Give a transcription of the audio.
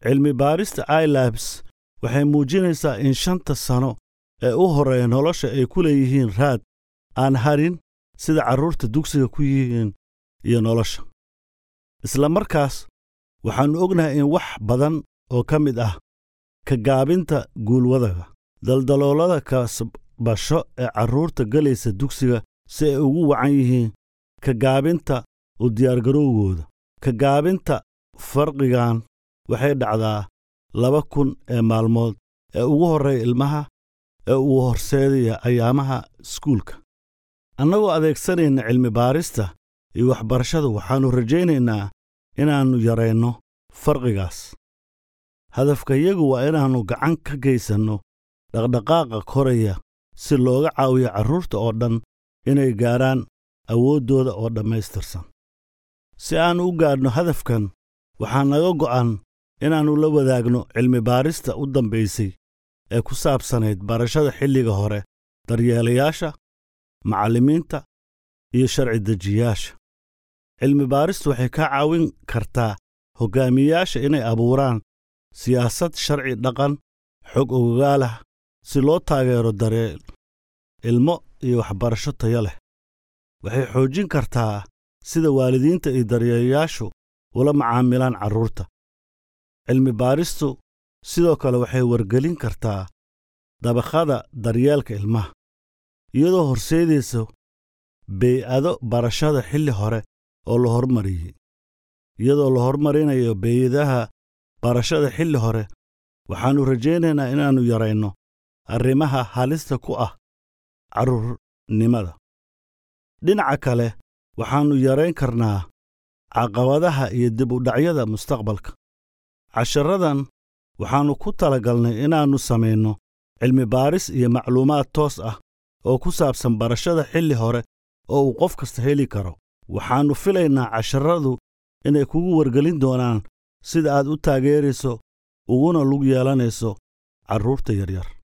cilmi baarista ilabs waxay muujinaysaa in shanta sano ee u horreeya nolosha ay ku leeyihiin raad aan harin sida carruurta dugsiga ku yihiin iyo nolosha isla markaas waxaannu ognahay in wax badan oo ka mid ah ka gaabinta guulwadaga daldaloolada kasbasho ee carruurta gelaysa dugsiga si ay ugu wacan yihiin ka gaabinta u diyaargarowgooda ka gaabinta farqigan waxay dhacdaa laba kun ee maalmood ee ugu horreeya ilmaha ee uu horseedaya ayaamaha iskuulka annagoo adeegsanayna cilmi baarista iyo waxbarashada waxaannu rajaynaynaa inaannu yarayno farqigaas hadafkayagu waa inaannu gacan ka geysanno dhaqdhaqaaqa koraya si looga caawiyo carruurta oo dhan inay gaadhaan awooddooda oo dhammaystirsan si aannu u gaadhno hadafkan waxaa naga go'an inaannu la wadaagno cilmi baarista u dambaysay ee ku saabsanayd barashada xilliga hore daryeelayaasha macallimiinta iyo sharci dejiyaasha cilmi baaristu waxay ka caawin kartaa hoggaamiyeyaasha inay abuuraan siyaasad sharci dhaqan xog ogogaalah si loo taageero daryeel ilmo iyo waxbarasho tayo leh waxay xoojin kartaa sida waalidiinta iyo daryeelayaashu ula macaamilaan carruurta cilmi baaristu sidoo kale waxay wargelin kartaa dabaqada daryeelka ilmaha iyadoo horseedaysa bey'ado barashada xilli hore oo la hormariyey iyadoo la hormarinayo beeyadaha barashada xilli hore waxaannu rajaynaynaa inaannu yarayno arrimaha halista ku ah carruurnimada dhinaca kale waxaannu yarayn karnaa caqabadaha iyo dib u dhacyada mustaqbalka casharadan waxaannu ku talagalnay inaannu samayno cilmi baaris iyo macluumaad toos ah oo ku saabsan barashada xilli hore oo uu qof kasta heli karo waxaannu filaynaa casharadu inay kugu wargelin doonaan sida aad u taageerayso uguna lug yeelanayso carruurta yaryar